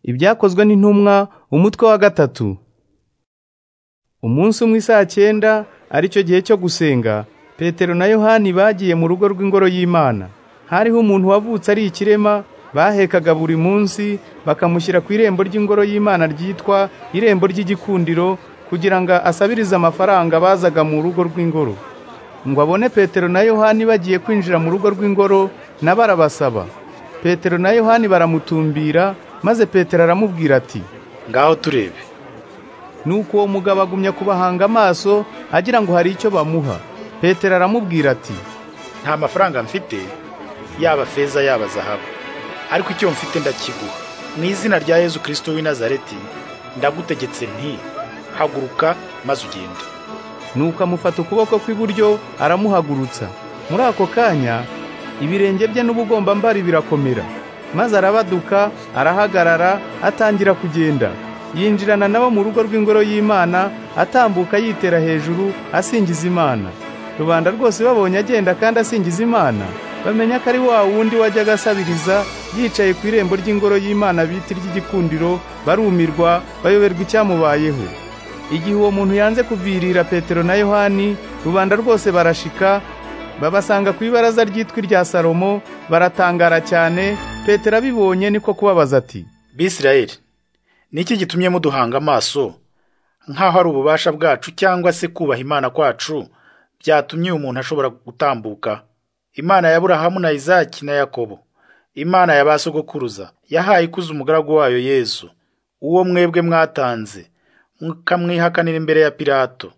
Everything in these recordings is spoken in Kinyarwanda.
ibyakozwe n'intumwa umutwe wa gatatu umunsi umwe saa cyenda aricyo gihe cyo gusenga petero na yohani bagiye mu rugo rw'ingoro y'imana hariho umuntu wavutse ari ikirema bahekaga buri munsi bakamushyira ku irembo ry'ingoro y'imana ryitwa irembo ry'igikundiro kugira ngo asabirize amafaranga bazaga mu rugo rw'ingoro ngo abone petero na yohani bagiye kwinjira mu rugo rw'ingoro na barabasaba petero na yohani baramutumbira maze petero aramubwira ati ngaho turebe nuko uwo mugabo agumya kubahanga amaso agira ngo hari icyo bamuha petero aramubwira ati nta mafaranga mfite yaba feza yaba zahabu ariko icyo mfite ndakiguha mu izina rya yezu kirisito w'i nazareti ndagutegetse nti haguruka maze ugende nuko amufata ukuboko kw'iburyo aramuhagurutsa muri ako kanya ibirenge bye n'ubugombambari birakomera maze arabaduka arahagarara atangira kugenda yinjirana nabo mu rugo rw'ingoro y'imana atambuka yitera hejuru asingiza imana rubanda rwose babonye agenda kandi asingiza imana bamenya ko ari wa wundi wajyaga asabiriza yicaye ku irembo ry'ingoro y'imana bita iry'igikundiro barumirwa bayoberwa icyamubayeho igihe uwo muntu yanze kuvirira petero na yohani rubanda rwose barashika babasanga ku ibaraza ryitwa irya salomo baratangara cyane petero abibonye niko kubabaza ati bisirayeli ni iki gitumye muduhanga amaso nk'aho ari ububasha bwacu cyangwa se kubaha imana kwacu byatumye umuntu ashobora gutambuka imana ya burahamu na izaki na yakobo imana ya ba sogokuruza yahaye ikuza umugaragu wayo yezu uwo mwebwe mwatanze mukamwihakanira imbere ya pilato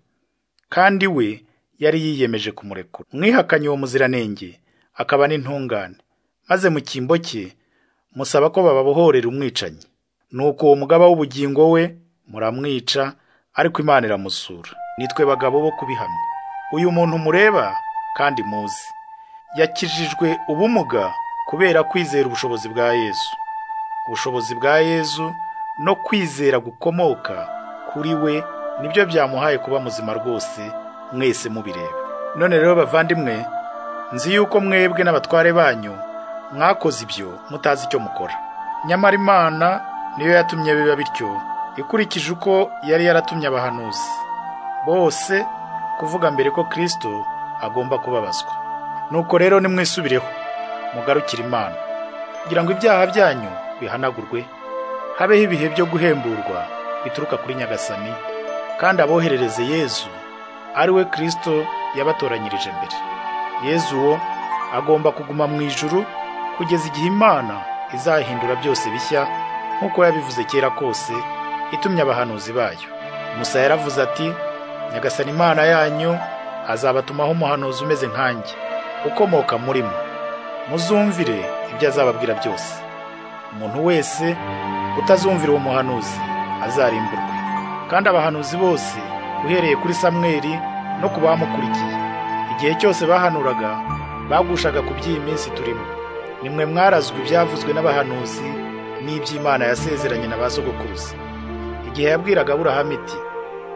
kandi we yari yiyemeje kumurekura mwihakanye uwo muziranenge akaba n'intungane maze mu cyimbo cye musaba ko bababohorera umwicanyi nuko uwo mugaba w'ubugingo we muramwica ariko imana iramusura nitwe bagabo bo kubihamya uyu muntu mureba kandi muzi yakijijwe ubumuga kubera kwizera ubushobozi bwa yezu ubushobozi bwa yezu no kwizera gukomoka kuri we nibyo byamuhaye kuba muzima rwose mwese mubireba none rero bavandimwe nzi yuko mwebwe n'abatware banyu mwakoze ibyo mutazi icyo mukora nyamara imana niyo yatumye biba bityo ikurikije uko yari yaratumye abahanuzi bose kuvuga mbere ko kirisito agomba kubabazwa nuko rero nimwisubireho mugarukire imana kugira ngo ibyaha byanyu bihanagurwe habeho ibihe byo guhemburwa bituruka kuri nyagasani kandi aboherereze yezu ari we kirisito yabatoranyirije mbere yezu uwo agomba kuguma mu ijuru kugeza igihe imana izahindura byose bishya nk'uko yabivuze kera kose itumye abahanuzi bayo musa yaravuze ati nyagasana imana yanyu azabatumaho umuhanuzi umeze nkanjye ukomoka muri mwe muzumvire ibyo azababwira byose umuntu wese utazumvira uwo muhanuzi azarimburwe kandi abahanuzi bose uhereye kuri samweri no ku bamukurikiye igihe cyose bahanuraga bagushaga ku by'iyi minsi turimo nimwe mwarazwe ibyavuzwe n'abahanuzi n'iby'imana yasezeranye na ba sogokuruza igihe yabwiraga aburahamu iti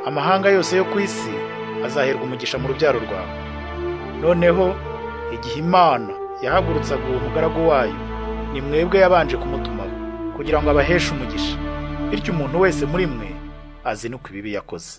amahanga yose yo ku isi azaherwa umugisha mu rubyaro rwawe noneho igihe imana yahagurutsaga uwo mugaragu wayo ni mwebwe yabanje kumutumaho kugira ngo abaheshe umugisha bityo umuntu wese muri mwe azinukwe ibibi yakoze